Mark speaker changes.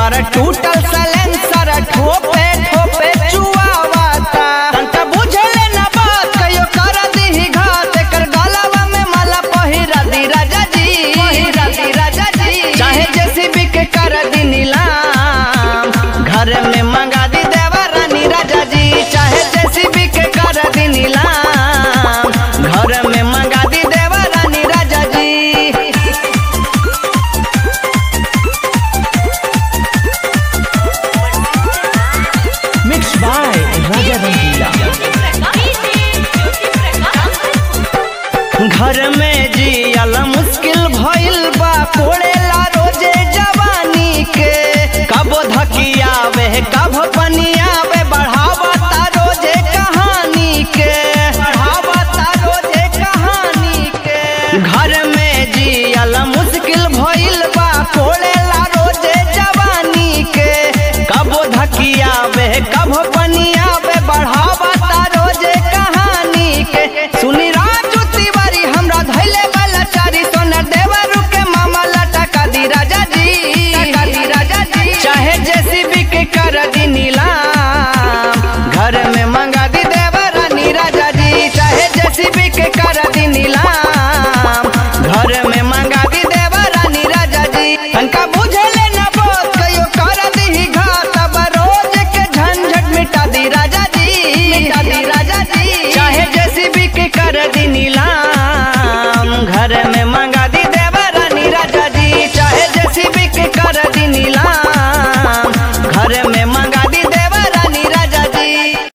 Speaker 1: कर टूटल सलेंसर ठोपे ठोपे चुआवाता तंता बुझले ना बात कयो कर दीही घात कर गलवा में माला पहिरा दी राजा जी पहिरा दी राजा जी चाहे जेसीबी के कर दी नीलाम घर में मंगा दी देवा रानी राजा जी चाहे जेसीबी के कर दी नीलाम घर में मंगा दी देवा रानी राजा जी
Speaker 2: Mixed by Raja Rangila.
Speaker 1: घर में जियल मुश्किल भइल बा कोड़ेला रोजे जवानी के कब धकियावे कब पनियावे बढ़ावता रोजे कहानी के बढ़ावता रोजे कहानी के घर में जियल मुश्किल